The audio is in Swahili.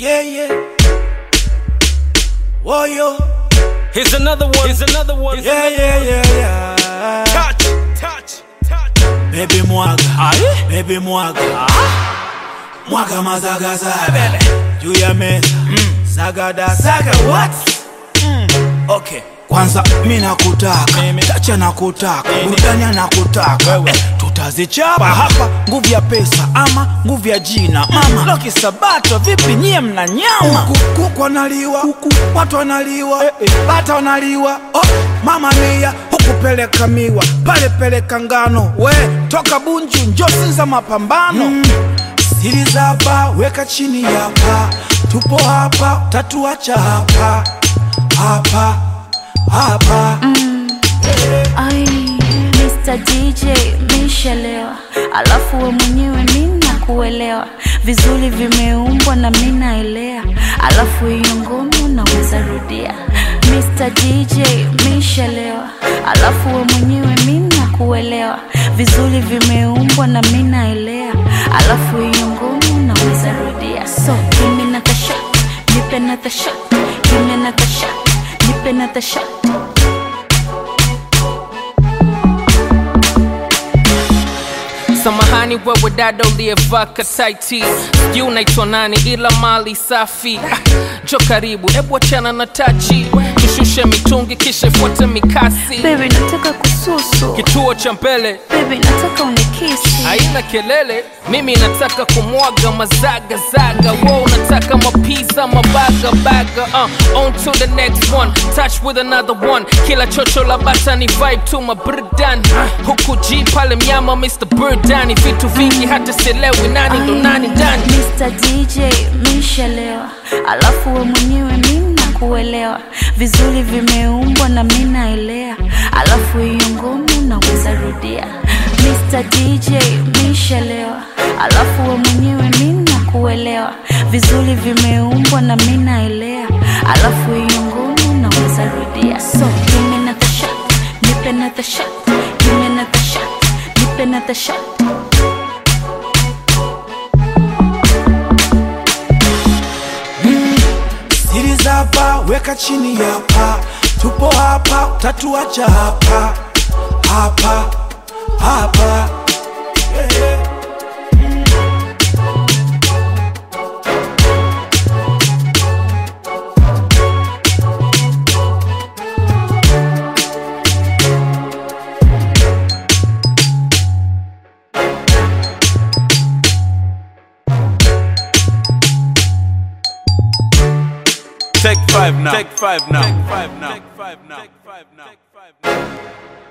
Yeah, yeah. Whoa, yo. Here's another one. Here's another one. Yeah, yeah, yeah, yeah. Touch, touch, touch. Baby mwaga, Aye. baby mwaga. Mwaga mazaga zaga. Juu ya meza. Sagada saga what? Okay. Kwanza mi nakutaka, Mimi. tacha nakutaka, Nini? burudani nakutaka Wewe. eh, tutazichapa hapa, nguvu ya pesa ama nguvu ya jina mama Loki Sabato, vipi nyie mna nyama? Huku kuku wanaliwa, huku watu wanaliwa, eh, eh, bata wanaliwa, oh, mama mia huku peleka miwa, pale peleka ngano, we toka Bunju njosi za mapambano mm. Siri za hapa weka chini hapa, tupo hapa, tatuacha hapa hapa hapa Ai, Mr. DJ mishelewa, alafu we mwenyewe mina kuelewa vizuri, vimeumbwa na mina elea, alafu hiyo ngoma naweza rudia. Mr. DJ mishelewa, alafu we mwenyewe mina kuelewa vizuri, vimeumbwa na mina elea, alafu hiyo ngoma naweza rudia. So give me another shot, nipe another shot, give me another shot, nipe another shot. Samahani wewe dada uliyevaa kataiti, sijui unaitwa nani, ila mali safi. Ah, Jo karibu, ebu achana na tachi, tushushe mitungi kisha ifuate mikasi. Baby nataka kususu Kituo cha mbele Baby nataka unikisi haina kelele, mimi nataka kumwaga mazagazaga, wo unataka mapiza mabagabaga. Uh, on to the next one, touch with another one. Kila chocho la bata ni vibe tu maburdan, huku G pale mnyama Mr. Burdani, vitu vingi hata sielewi nani ndo nani ndani. Mr. DJ mishelewa Alafu we mwenyewe mina kuelewa Vizuri vimeumbwa na mina elea Alafu hiyo ngoma naweza rudia Mr. DJ mishelewa Alafu we mwenyewe mina kuelewa Vizuri vimeumbwa na mina elea Alafu hiyo ngoma naweza rudia So give me another shot Nipe another shot Give me another shot Nipe another shot siri za hapa weka chini hapa, tupo hapa, tatuacha hapa hapa hapa yeah, yeah. Take five now. Take five now. Take five now. Take five now. Take five now.